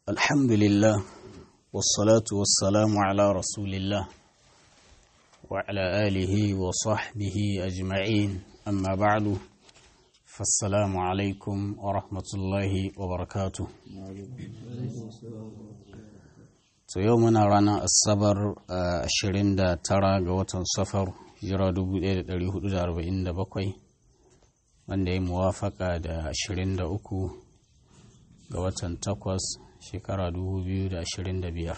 الحمد لله والصلاة والسلام على رسول الله وعلى آله وصحبه أجمعين أما بعد فالسلام عليكم ورحمة الله وبركاته to yau muna ranar asabar ashirin da tara ga watan safar jira 1447 wanda ya muwafaka da ashirin da uku ga watan takwas shekara 2025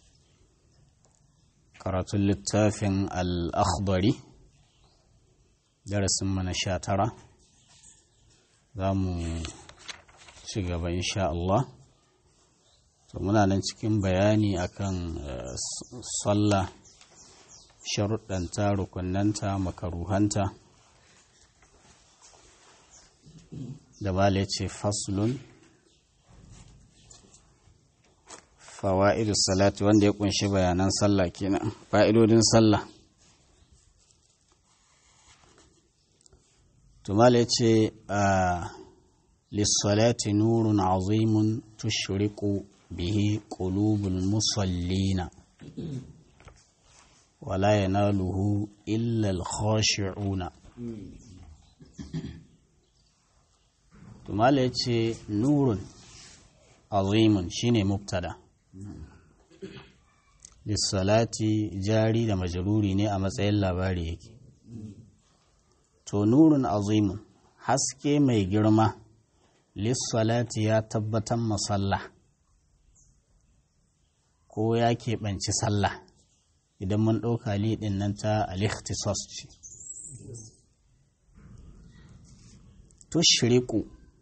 karatun littafin al'akhdari darasin mana sha tara za mu ci gaba insha Allah to muna nan cikin bayani akan sallah sharuɗanta rukunanta makaruhanta da bala ce faslun fawa'idu salati wanda ya kunshi bayanan sallah kenan fa'idodin sallah tumala ya ce a lissalati nurun azimun tushriqu به قلوب المصلين ولا يناله إلا الخاشعون ثم yace nurun azimun shine mubtada lissalati jari da majaruri ne a matsayin labari yake to nurun azimun haske mai girma lissalati ya tabbatar masalla ko ya keɓanci sallah idan mun ɗauka liɗin nan ta alikhtisos ce tushriku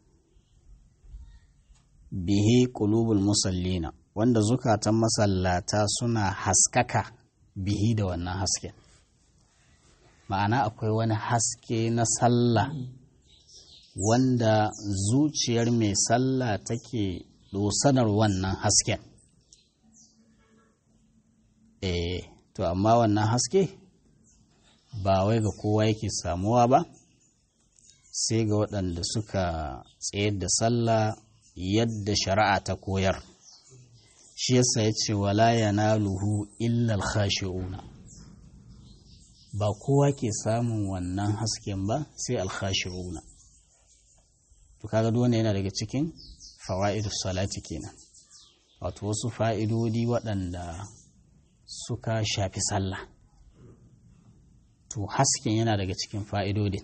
bihi qulubul musallina wanda zukatan masallata suna haskaka bihi da wannan hasken ma'ana akwai wani haske na sallah wanda zuciyar mai sallah take dosanar wannan hasken eh to amma wannan haske ba wai ga kowa yake samuwa ba sai ga waɗanda suka tsayar da sallah yadda shari'a ta koyar shi yasa ya ce wala yanaluhu illa al-khashi'una ba kowa ke samun wannan hasken ba sai al-khashi'una to kaga dole yana daga cikin fawaidus salati kenan wato wasu fa'idodi waɗanda suka shafi sallah to hasken yana daga cikin fa'idodin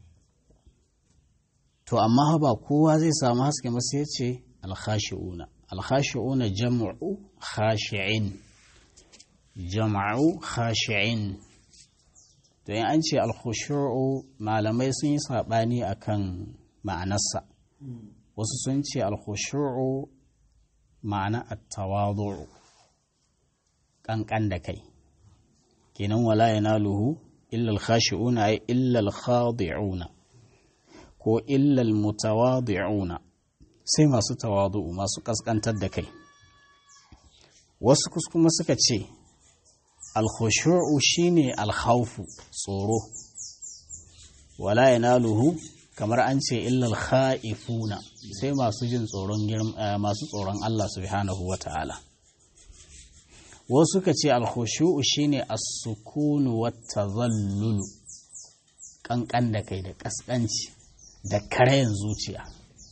to amma ba kowa zai samu hasken ba sai ce alkhashi'una alkhashi'una jam'u khashi'in jam'u khashi'in to yin an ce alkhushu'u malamai sun yi saɓani akan ma'anarsa wasu sun ce alkhushu'u ma'ana at-tawadu'u ƙanƙan da kai kenan wala yanaluhu illa al-khashi'una ay illa al-khadi'una ko illa al-mutawadi'una sai masu tawadu'u masu kaskantar da kai wasu kuma suka ce al-khushu'u shine al-khawfu tsoro wala yanaluhu kamar an ce illa al-kha'ifuna sai masu jin tsoron masu tsoron Allah subhanahu wata'ala wasu ka ce alkhushu'u shine as-sukunu wat-tadhallul kankan da kai da kaskanci da karayan zuciya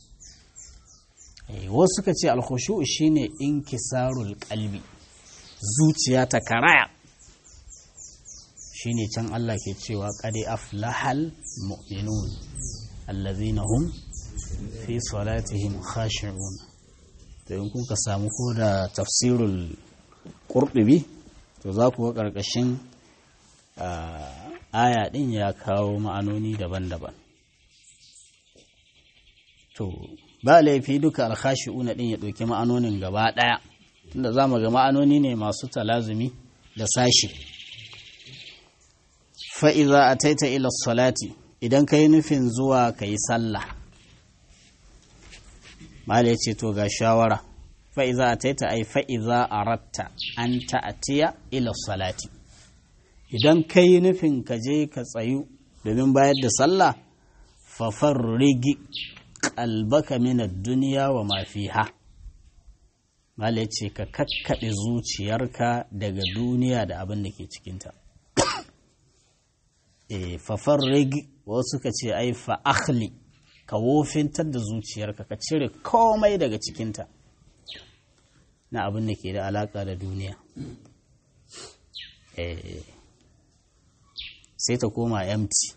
wasu ka ce alkhushu'u shine inkisarul qalbi zuciya ta karaya shine can Allah ke cewa qad aflahal mu'minun allazina hum fi salatihim khashi'un to in kuka samu ko da tafsirul ƙurɗubi to za ku ga ƙarƙashin aya ɗin ya kawo ma'anoni daban-daban to ba laifi duka alkhashi'una ɗin ya ɗauki ma'anonin gaba ɗaya tunda za mu ga ma'anoni ne masu talazumi da sashi fa'iza a taita ila salati idan ka yi nufin zuwa ka yi sallah mala ce to ga shawara fa'iza a taita ai fa'iza a ratta an ta'atiya ila salati idan ka yi nufin ka je ka tsayu domin bayar da sallah fafar rigi kalbaka min duniya wa ma fiha mala ce ka kakkaɗe zuciyarka daga duniya da abin da ke cikinta e fafar rigi wasu ka ce ai fa'akhli ka wofintar da zuciyarka ka cire komai daga cikinta na abin da ke da alaƙa da duniya e sai ta koma empty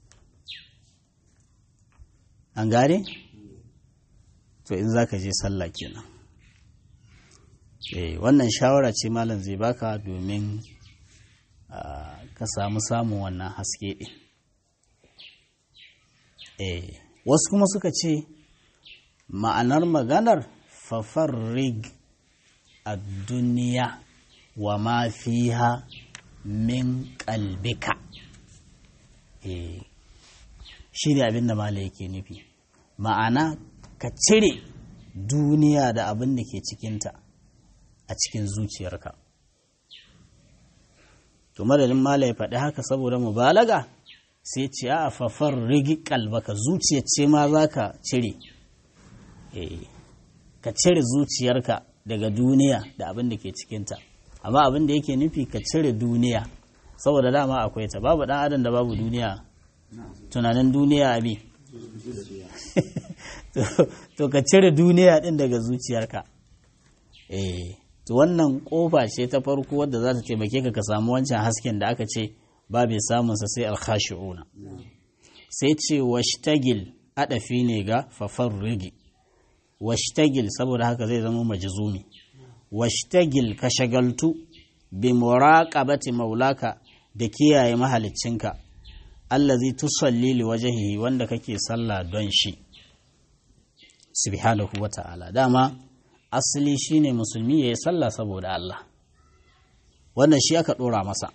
an gane? to in za ka je sallah kenan eh wannan shawara ce malam zai baka domin ka samu samun wannan haske ɗin eh wasu kuma suka ce ma'anar maganar fafarrig a duniya wa ma fiha min kalbika eh shi ne abin da malam yake nufi ma'ana ka cire duniya da abin da ke cikinta a cikin zuciyarka to madadin mala ya faɗi haka saboda mubalaga sai ce a fafar rigi kalbaka zuciyar ce ma za ka cire ka cire zuciyarka daga duniya da abin da ke cikinta amma abin da yake nufi ka cire duniya saboda dama akwai ta babu ɗan adam da babu duniya tunanin duniya abi to ka cire duniya din daga zuciyarka eh to wannan kofa ce ta farko wadda za ta taimake ka ka samu wancan hasken da aka ce ba bai samun sa sai alkhashi'una sai ce washtagil adafi ne ga fafarrigi washtagil saboda haka zai zama majzumi washtagil ka shagaltu bi muraqabati maulaka da kiyaye mahaliccinka allazi tusalli li wajhihi wanda kake sallah don shi subhanahu wa ta'ala dama asali shine musulmi yayi sallah saboda Allah wannan shi aka dora masa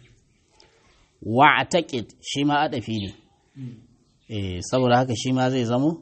wa'taqid shi ma adafi ne eh saboda haka shi ma zai zamo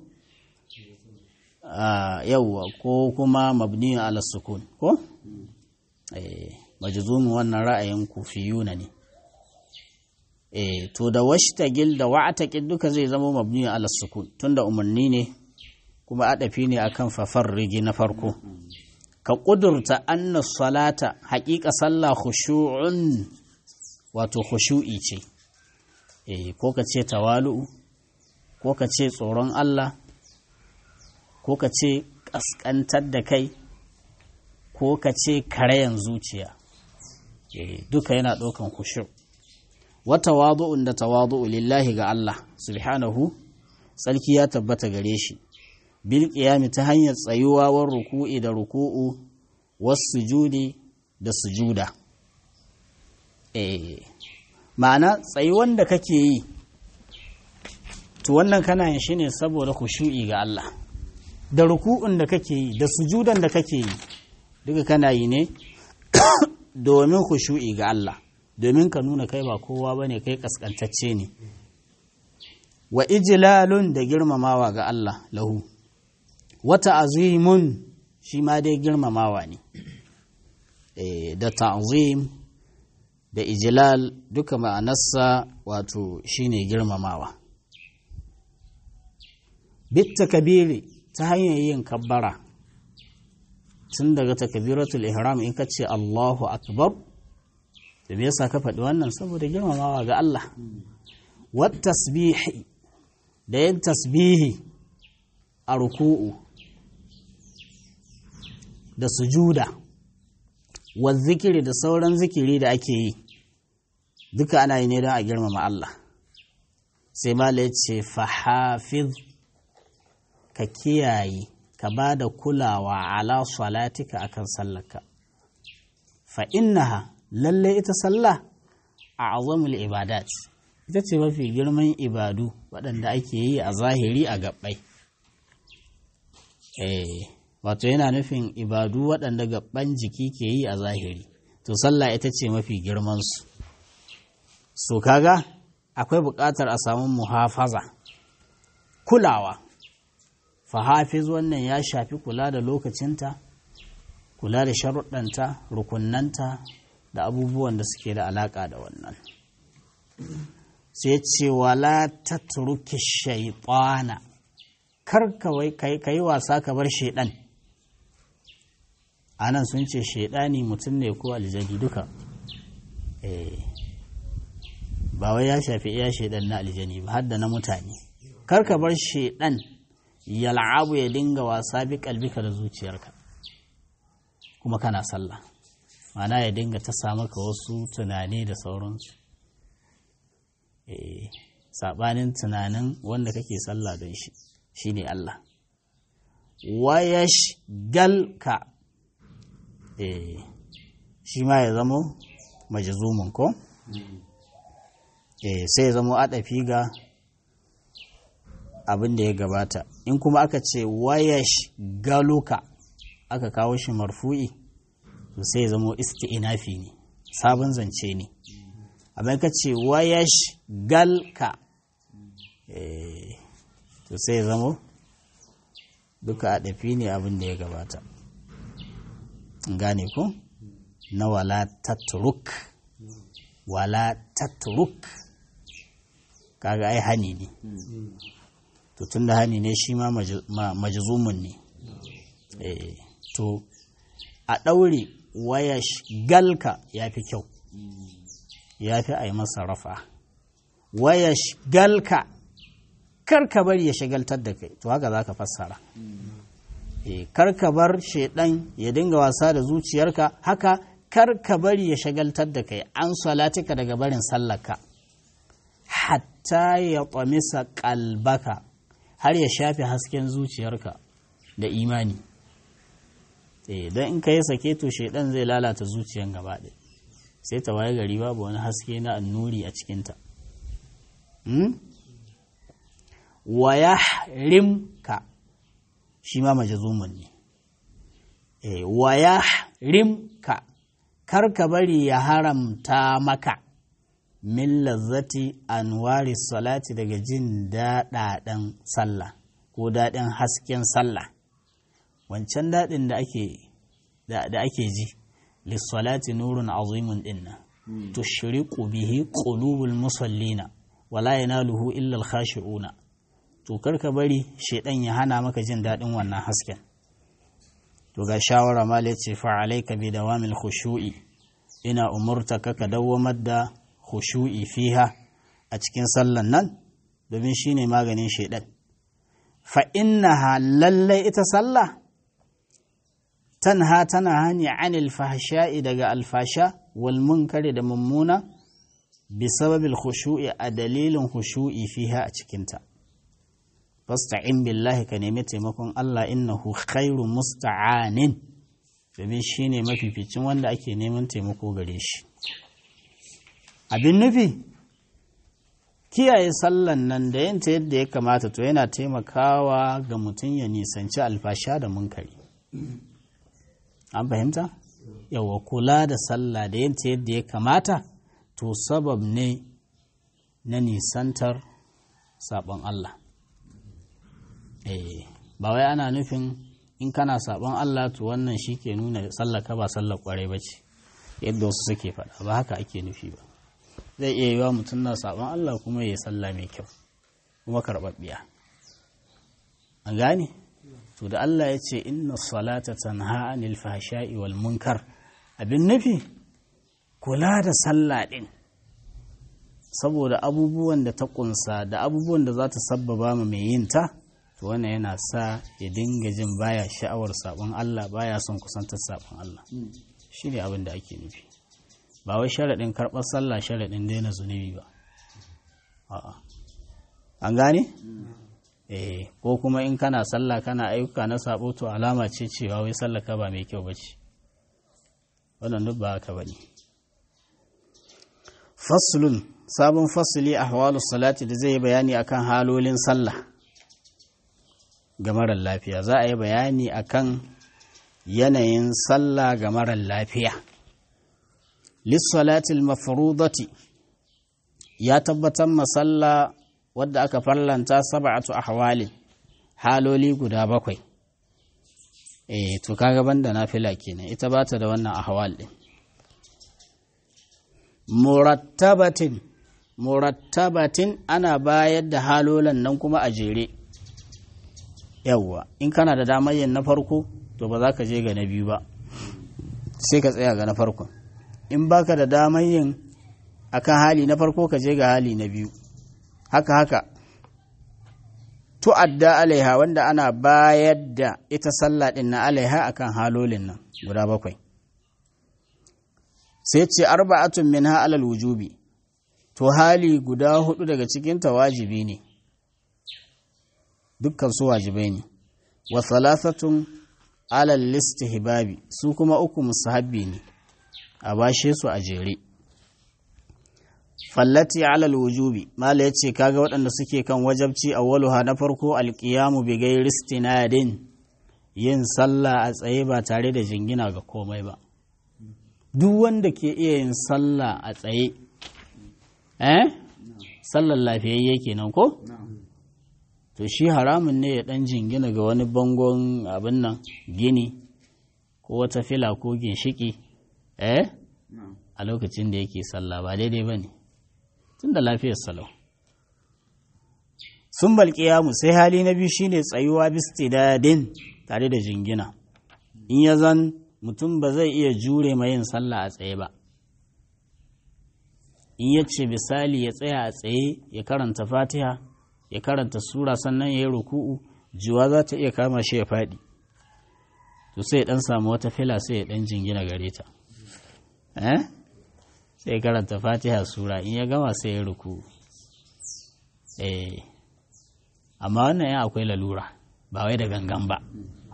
yawwa ko kuma mabni ala sukun ko eh majzumu wannan ra'ayin kufiyuna ne eh to da washtagil da wa'taqid duka zai zama mabni ala sukun tunda umarni ne kuma adafi ne akan fafarrigi na farko ka kudurta anna salata haƙiƙa sallah khushu'un wato khushu'i ce eh ko ka ce tawalu ko ka ce tsoron Allah ko ka ce ƙasƙantar da kai ko ka ce karayan zuciya duka yana ɗaukan kushu wata wadu'un da tawadu'u lillahi ga Allah subhanahu tsarki ya tabbata gare shi bil qiyami ta hanyar tsayuwa war ruku'i da ruku'u was sujudi da sujuda eh ma'ana tsayuwan da kake yi to wannan kana yin shi ne saboda khushu'i ga Allah da ruku'un da kake yi da sujudan da kake yi duka kana yi ne domin khushu'i ga Allah domin ka nuna kai ba kowa bane kai kaskantacce ne wa ijlalun da girmamawa ga Allah lahu wata azimun shi ma dai girmamawa ne da ta'zim da ijlal duka ma'anarsa wato shine girmamawa bitta kabiri ta hanyar yin kabbara tun daga takbiratul ihram in ka ce Allahu akbar da me yasa ka faɗi wannan saboda girmamawa ga Allah wat tasbihi da yin tasbihi a ruku'u da sujuda wa zikiri da sauran zikiri da ake yi duka ana yi ne don a girmama Allah sai mala ya ce fahafiz ka kiyaye ka ba da kulawa ala salatika akan sallarka fa innaha lalle ita sallah a azamul ibadat ita ce mafi girman ibadu waɗanda ake yi a zahiri a gabbai eh wato yana nufin ibadu waɗanda gabban jiki ke yi a zahiri to sallah ita ce mafi girmansu so kaga akwai buƙatar a samu muhafaza kulawa fahafiz wannan ya shafi kula da lokacinta kula da sharuɗanta rukunnanta da abubuwan da suke da alaƙa da wannan sai ce wala ta turuki shaitana kar ka yi wasa ka bar shaiɗan anan sun ce shaidani mutum ne ko aljani duka eh ba wai ya shafi iya shaidan na aljani ba har da na mutane kar ka bar shaidan ya la'abu ya dinga wasa bi kalbika da zuciyarka kuma kana sallah mana ya dinga ta samu ka wasu tunani da sauransu eh sabanin tunanin wanda kake sallah don shi shine Allah wayash galka eh shi ma ya zamo majzumun ko eh sai ya zamo adafi ga abin da ya gabata in kuma aka ce wayash galuka aka kawo shi marfu'i to sai ya zamo isti'inafi ne sabon zance ne abin ka ce wayash galka eh to sai ya zamo duka a ɗafi ne abin da ya gabata gane ku na wala tatruk wala tatruk kaga ai hani ne to tun da hani ne shi ma majazumun ne to a ɗaure waya galka ya fi kyau ya fi a yi masa rafa waya galka karka bari ya shagaltar da kai to haka za ka fassara karka bar shaidan ya dinga wasa da zuciyarka haka karka bari ya shagaltar da kai an salatika daga barin sallaka hatta ya ƙwamisa ƙalbaka har ya shafe hasken zuciyarka da imani don in ka yi sake to shaidan zai lalata zuciyan gaba ɗaya sai ta waye gari babu wani haske na annuri a cikinta wa ya rimka shi ma majazumun ne wa ya rimka kar ka bari ya haramta maka min lazzati anwari salati daga jin daɗaɗen sallah ko daɗin hasken sallah wancan daɗin da ake da ake ji lissalati nurun azimun dinna tushriqu bihi qulubul musallina wala yanaluhu illa al-khashi'una to karka bari shedan ya hana maka jin daɗin wannan hasken to ga shawara mal yace fa alayka bi dawamil khushu'i ina umurtaka ka dawwamar da khushu'i fiha a cikin sallan nan domin shine maganin shedan fa innaha lallai ita sallah tanha tana hani anil fahsha'i daga alfasha wal munkari da mummuna bi sababil khushu'i a dalilin khushu'i fiha a cikinta fasta'in billahi ka nemi taimakon Allah innahu khairu musta'anin domin shine mafificin wanda ake neman taimako gare shi abin nufi kiyaye sallan nan da yanta yadda ya kamata to yana taimakawa ga mutum ya nisanci alfasha da munkari an fahimta yawa kula da sallah da yanta yadda ya kamata to sabab ne na nisantar sabon Allah eh ba wai ana nufin in kana sabon Allah to wannan shi ke nuna sallaka ba sallar kwarai ba ce yadda wasu suke faɗa ba haka ake nufi ba zai iya yiwa mutum na sabon Allah kuma ya yi sallah mai kyau kuma karɓaɓɓiya an gane to da Allah ya ce inna salata tanha anil fahsha'i wal munkar abin nufi kula da sallah din saboda abubuwan da ta kunsa da abubuwan da za ta sabbaba ma mai yin ta to wannan yana sa ya dinga jin baya sha'awar sabon Allah baya son kusantar sabon Allah shi ne abin da ake nufi ba wai sharaɗin karɓar sallah sharaɗin daina zunubi ba a'a an gane eh ko kuma in kana sallah kana ayyuka na sabo to alama ce cewa wai sallah ka ba mai kyau bace wannan duk ba haka bane faslun sabon fasli ahwalu salati da zai bayani akan halolin sallah ga marar lafiya za a yi bayani akan yanayin sallah ga marar lafiya lissalatil mafrudati ya tabbatar masalla wadda aka farlanta sab'atu ahwalin haloli guda bakwai eh to kaga banda nafila kenan ita bata da wannan ahwal din murattabatin murattabatin ana bayar da halolan nan kuma a jere yawwa in kana da damar yin na farko to ba za ka je ga na biyu ba sai ka tsaya ga na farkon in baka da damar yin akan hali na farko ka je ga hali na biyu haka haka tu'adda alaiha wanda ana bayar da ita sallah din na alaiha akan halolin nan guda bakwai sai ce arba'atun minha alal wujubi to hali guda hudu daga cikinta wajibi ne dukkan su wajibai ne wa thalathatun alal listihbabi su kuma uku musahabbi ne a bashe su a jere fallati alal wujubi mala yace kaga waɗanda suke kan wajabci awwaluha na farko alqiyamu bi ghairi istinadin yin sallah a tsaye ba tare da jingina ga komai ba duk wanda ke iya yin sallah a tsaye eh sallar lafiyayye kenan ko to shi haramun ne ya dan jingina ga wani bangon abin nan gini ko wata fila ko ginshiki eh a lokacin da yake sallah ba daidai ba ne tun da lafiyar salau sun balƙiyamu sai hali na biyu shine tsayuwa bistidadin tare da jingina in ya zan mutum ba zai iya jure ma yin sallah a tsaye ba in ya ce misali ya tsaya a tsaye ya karanta fatiha ya karanta sura sannan ya yi ruku'u jiwa za ta iya kama shi ya faɗi to sai ya ɗan samu wata fila sai ya ɗan jingina gare ta sai ya karanta fatiha sura in ya gama sai ya ruku'u eh amma wannan ya akwai lalura ba wai da gangan ba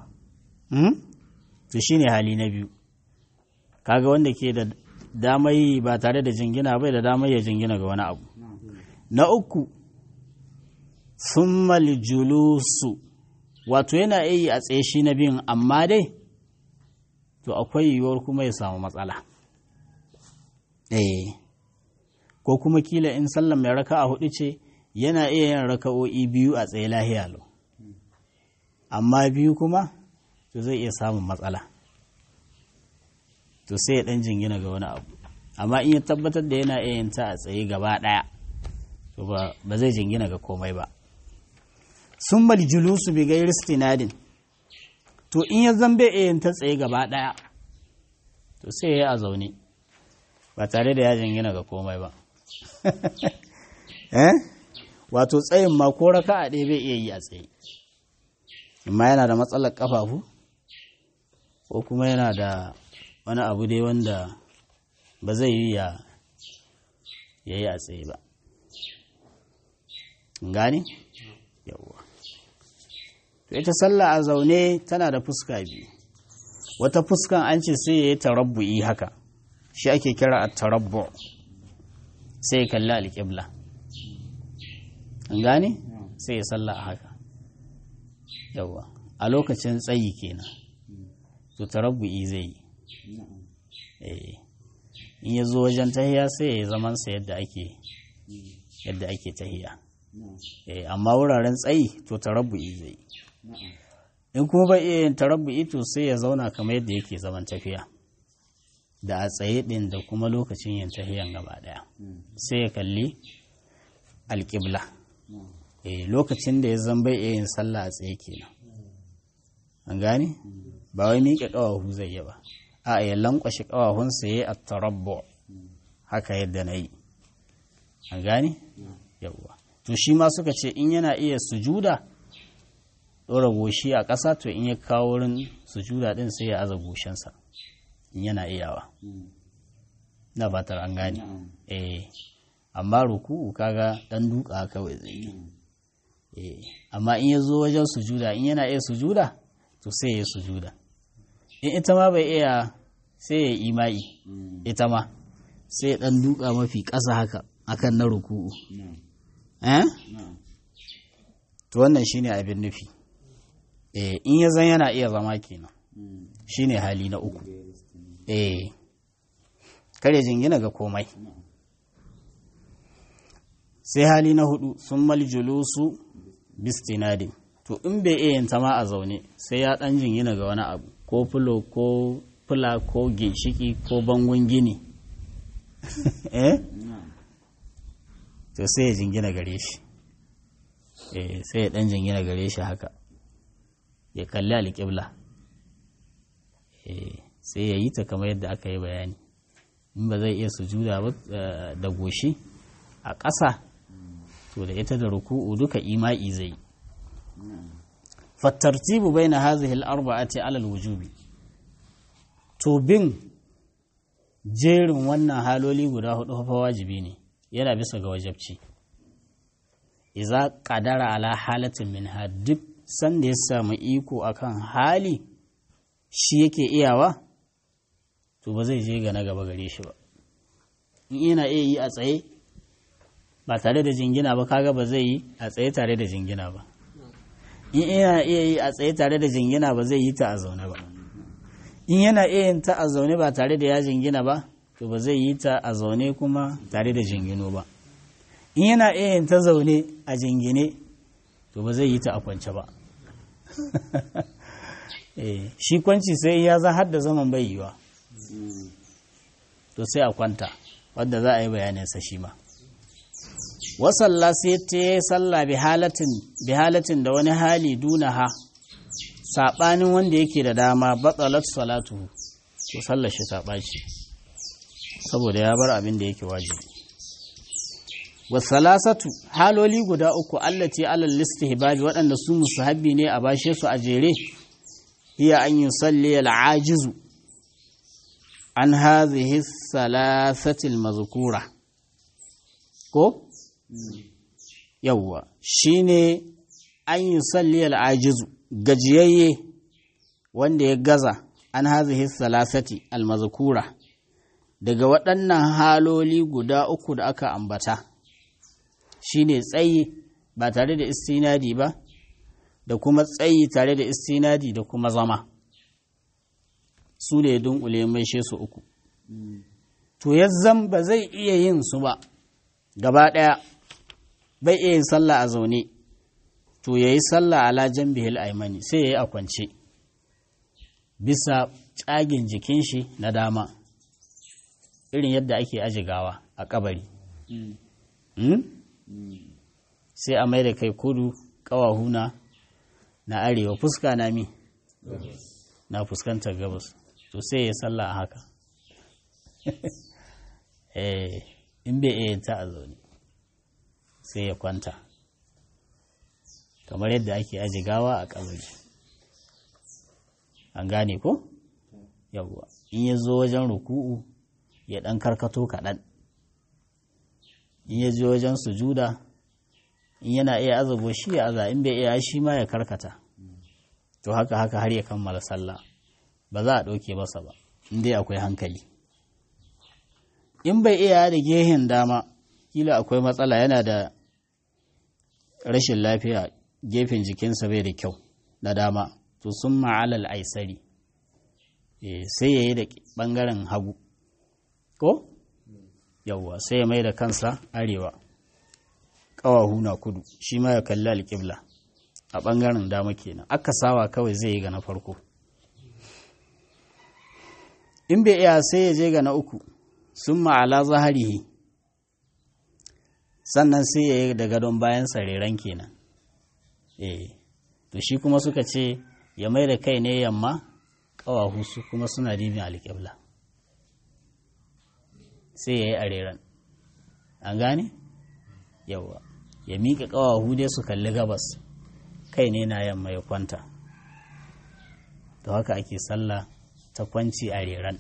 to shine hali na biyu kaga wanda ke da damai ba tare da jingina bai da damai ya jingina ga wani abu na uku summal julusu wato yana yi a tsaye shi na biyun amma dai to akwai yiwuwar kuma ya samu matsala eh ko kuma kila in sallan mai raka a hudu ce yana iya yin raka'o'i biyu a tsaye lahiya lau amma biyu kuma to zai iya samun matsala to sai ya dan jingina ga wani abu amma in ya tabbatar da yana iya yin ta a tsaye gaba daya to ba zai jingina ga komai ba sun bal julusu bi gairi stinadin to in ya zambe iya yin ta tsaye gaba daya to sai ya yi a zaune ba tare da ya jingina ga komai ba eh wato tsayin ma ko raka a ɗaya bai iya yi a tsaye amma yana da matsalar ƙafafu ko kuma yana da wani abu dai wanda ba zai yi ya yi a tsaye ba gani yawwa to ita sallah a zaune tana da fuska biyu wata fuskan an ce sai ya yi tarabbu'i haka shi ake kira a tarabbu sai ya kalli alƙibla an gane sai ya sallah a haka yawwa a lokacin tsayi kenan to tarabbu'i zai yi in ya zo wajen tahiya sai ya yi zamansa yadda ake yadda ake tahiya amma wuraren tsayi to tarabbu'i zai yi in kuma bai iya yin tarabbu'i to sai ya zauna kamar yadda yake zaman tafiya da a tsaye ɗin da kuma lokacin yin tahiyan gaba ɗaya sai ya kalli alƙibla lokacin da ya zan bai iya yin sallah a tsaye kenan an gane ba wai miƙe ƙawahu zai yi ba a ya lankwashe ƙawahunsa ya yi a tarabbu haka yadda na yi an gane yawwa to shi ma suka ce in yana iya sujuda ɗora goshi a ƙasa to in ya kawo wurin sujuda ɗin sai ya aza goshinsa in yana iyawa na fatar an gane eh amma ruku'u kaga ɗan duka kawai zai yi eh amma in ya zo wajen sujuda in yana iya sujuda to sai ya yi sujuda in ita ma bai iya sai ya yi imai ita ma sai ya ɗan duka mafi ƙasa haka akan na ruku'u eh to wannan shine abin nufi eh in ya zan yana iya zama kenan shine hali na uku eh kare jingina ga komai sai hali na hudu sun mal julusu bistinadin to in bai iya yin ma a zaune sai ya dan jingina ga wani abu ko fulo ko fula ko ginshiki ko bangon gini eh to sai ya jingina gare shi eh sai ya dan jingina gare shi haka ya kalli alƙibla eh sai ya yi ta kamar yadda aka yi bayani in ba zai iya sujuda ba da goshi a ƙasa to da ita da ruku'u duka ima'i zai fattartibu bai na hazihi al'arba'ati alal wujubi to bin jerin wannan haloli guda hudu fa wajibi ne yana bisa ga wajabci iza kadara ala halatin min duk sanda ya samu iko akan hali shi yake iyawa to ba zai je ga na gaba gare shi ba in yana iya yi a tsaye ba tare da jingina ba kaga ba zai yi a tsaye tare da jingina ba in yana iya yi a tsaye tare da jingina ba zai yi ta a zaune ba in yana iya yin ta a zaune ba tare da ya jingina ba to ba zai yi ta a zaune kuma tare da jingino ba in yana iya yin ta zaune a jingine to ba zai yi ta a kwance ba shi kwanci sai ya za har da zaman bai yiwa to sai a kwanta wadda za a yi bayaninsa shi ma wasalla sai ta yi salla bi halatin da wani hali duna ha saɓanin wanda yake da dama batsalat salatu to sallar shi ta ɓaci saboda ya bar abin da yake wajibi wasalasatu haloli guda uku allati alal listihbabi waɗanda su musahabbi ne a bashe su a jere hiya an yusalli al-ajizu an hadhihi salasati al-mazkura ko yawwa shine an yusalli al-ajizu gajiyayye wanda ya gaza an hadhihi salasati al-mazkura daga waɗannan haloli guda uku da aka ambata shine tsayi ba tare da istinadi ba da kuma tsayi tare da istinadi da kuma zama su ne dunkule mai su uku to yazzan ba zai iya yin su ba gaba ɗaya bai iya yin sallah a zaune to ya yi sallah ala jambihil aimani sai ya yi a kwance bisa tsagin jikin shi na dama irin yadda ake ajigawa a kabari sai a mai da kai kudu ƙawahuna na arewa fuska na mi na fuskantar gabas to sai ya sallah a haka in bai iya ta a zaune sai ya kwanta kamar yadda ake aji gawa a kabari an gane ko yawwa in ya zo wajen ruku'u ya ɗan karkato kaɗan in ya je wajen sujuda in yana iya azago shi ya aza in bai iya shi ma ya karkata to haka haka har ya kammala sallah ba za a ɗauke masa ba in dai akwai hankali in bai iya da gehen dama kila akwai matsala yana da rashin lafiya gefen jikinsa bai da kyau na dama to sun ma'alal aisari sai ya yi da ɓangaren hagu ko yawwa sai ya mai da kansa arewa ƙawahu na kudu shi ma ya kalli alƙibla a ɓangaren dama kenan aka sawa kawai zai yi ga na farko in bai iya sai ya je ga na uku sun ma'ala zaharihi sannan sai ya yi da gadon bayan sareren kenan eh to shi kuma suka ce ya mai da kai ne yamma ƙawahu su kuma suna dibin alƙibla sai ya yi areren an gane yawa ya miƙa ƙawahu dai su kalli gabas kai ne na yamma ya kwanta to haka ake sallah ta kwanci a reran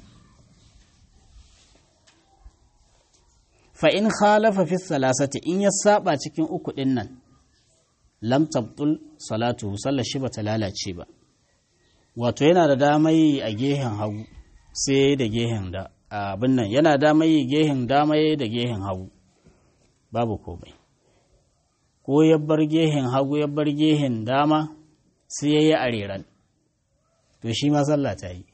fa'in khalafa fi salasati in ya saba cikin uku ɗin nan lam tabtul salatu sallar shi bata lalace ba wato yana da damai a gehen hagu sai da gehen da abin nan yana damai gehen damai da gehen hagu babu komai ko ya bar gehen hagu ya bar gehen dama sai ya yi areran to shi ma sallah ta yi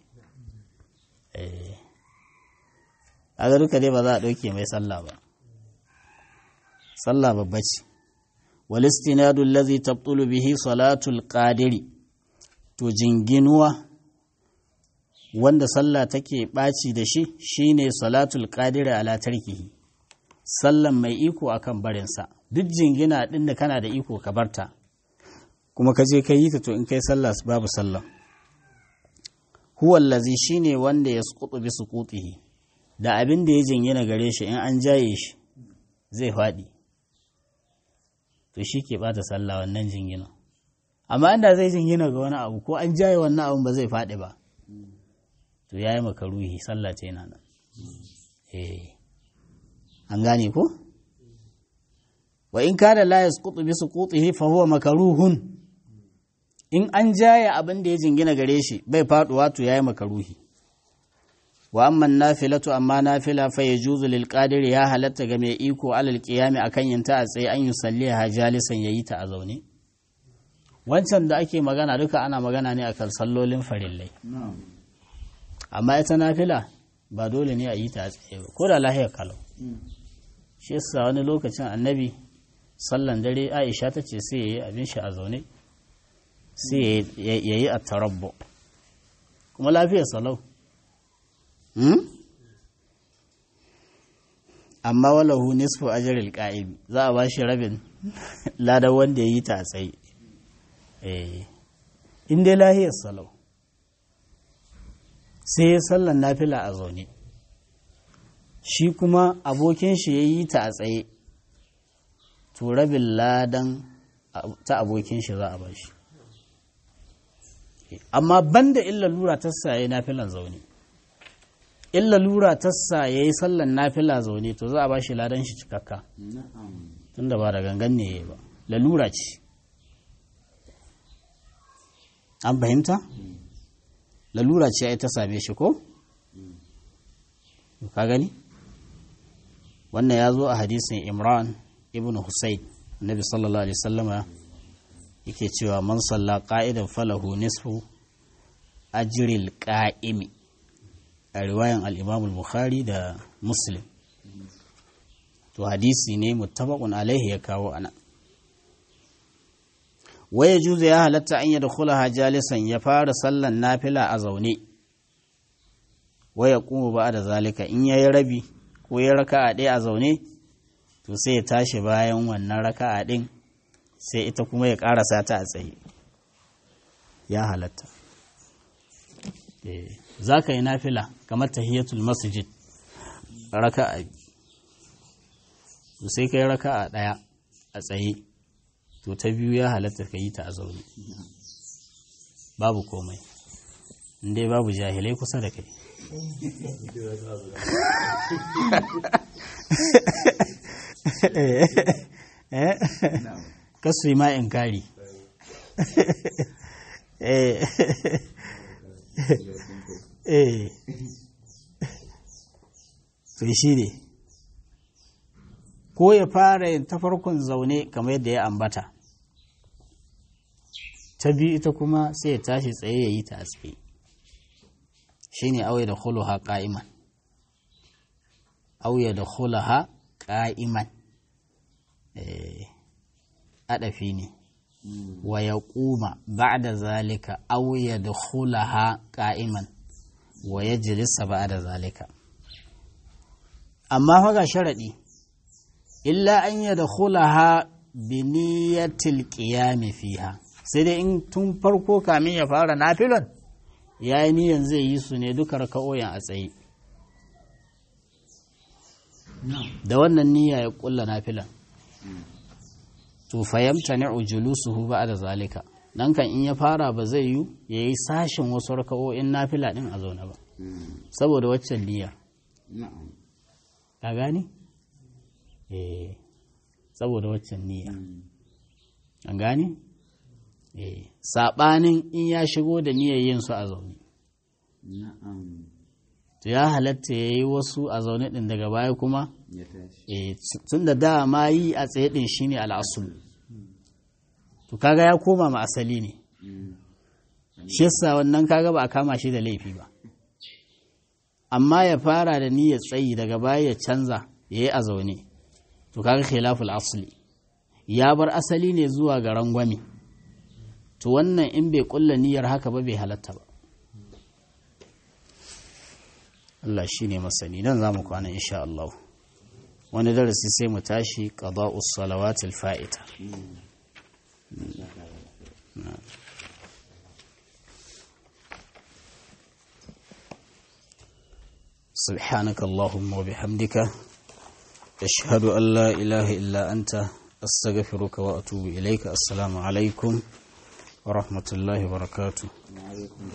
a ga duka dai ba za a ɗauke mai sallah ba sallah babba ce walistinadu lazi tabtulu bihi salatul qadiri to jinginuwa wanda sallah take ɓaci da shi shine salatul qadiri ala tarkihi sallan mai iko akan barinsa duk jingina ɗin da kana da iko ka barta kuma ka je ka yi ta to in kai sallah babu sallah huwa allazi shine wanda ya suqutu bi suqutihi da abin da ya jingina gare shi in an jaye shi zai faɗi to shi ke bata sallah wannan jingina amma inda zai jingina ga wani abu ko an jaye wannan abun ba zai faɗi ba to yayi makaruhi sallah ce yana nan eh an gane ko wa in kana la yasqutu bi suqutihi fa huwa makruhun in an jaya abin da ya jingina gare shi bai faduwa to yayi makaruhi wa amma nafilatu amma nafila fa yajuzu lil qadir ya halatta ga mai iko alal qiyami akan yin ta a tsaye an yusalliha jalisan yayi ta a zaune wancan da ake magana duka ana magana ne akan sallolin farillai amma ita nafila ba dole ne a yi ta a tsaye ba ko da lahiyar kalau shi yasa wani lokacin annabi sallan dare aisha ta ce sai ya yi abin shi a zaune sai ya yi a tarabbo kuma lafiyar salau amma walahu nisfu ajril qa'im za a bashi rabin ladan wanda ya yi ta a tsaye in dai lahiyar salau sai ya sallan nafila a zaune shi kuma abokin shi ya yi ta a tsaye to rabin ladan ta abokin shi za a ba shi amma banda illa lura ta saye nafilan zaune illa lura ta saye yi sallan nafila zaune to za a ba shi ladan shi cikakka tunda ba da gangan ne ba lalura ce an fahimta lalura ce ai ta same shi ko ka gani wannan ya zo a hadisin imran ibn husayn annabi sallallahu alaihi wasallama yake cewa man salla qa'idan falahu nisfu ajril qa'imi a riwayan al-imam al-bukhari da muslim to hadisi ne muttafaqun alaihi ya kawo ana waya juzu ya halatta an yadkhulaha jalisan ya fara sallan nafila a zaune waya kuma ba da zalika in yayi rabi ko ya raka'a ɗaya a zaune to sai ya tashi bayan wannan raka'a ɗin sai ita kuma ya ƙarasa ta a tsaye ya halatta za ka yi nafila kamar tahiyatul masjid raka'a to sai ka yi raka'a ɗaya a tsaye to ta biyu ya halatta ka yi ta a zaune babu komai inda babu jahilai kusa da kai kasu ma in kari to shi ne ko ya fara yin ta farkon zaune kamar yadda ya ambata ta biyu ita kuma sai ya tashi tsaye ya yi ta a tsaye shi ne auya da huluha ƙa'iman auya da huluha ƙa'iman aɗafi ne wa ya ƙuma ba da zalika auya da hulaha ƙa'iman wa ya jirisa ba da zalika amma faga sharaɗi illa an yi da hulaha biniyatil ƙiyami fiha sai dai in tun farko kamin ya fara nafilon ya yi niyan zai yi su ne duka raka'o'in a tsaye da wannan niyya ya ƙulla nafilan to fayamta ni'u julusuhu ba da zalika nan kan in ya fara ba zai yi ya yi sashin wasu raka'o'in nafila din a zaune ba saboda waccan niyyar ka gani eh saboda waccan niyya an gani eh sabanin in ya shigo da niyyar yin su a zaune to ya halatta ya yi wasu a zaune ɗin daga baya kuma tun da dama yi a tsaye ɗin shi ne al'asul to kaga ya koma ma asali ne shi yasa wannan kaga ba a kama shi da laifi ba amma ya fara da niyyar tsayi daga baya ya canza ya yi a zaune to kaga khilaful asli ya bar asali ne zuwa ga rangwame to wannan in bai kulla niyyar haka ba bai halatta ba Allah shi ne masani nan za mu kwana insha Allah wani darasi sai mu tashi qada'us salawatil fa'ita سبحانك اللهم وبحمدك أشهد أن لا إله إلا أنت أستغفرك وأتوب إليك السلام عليكم ورحمة الله وبركاته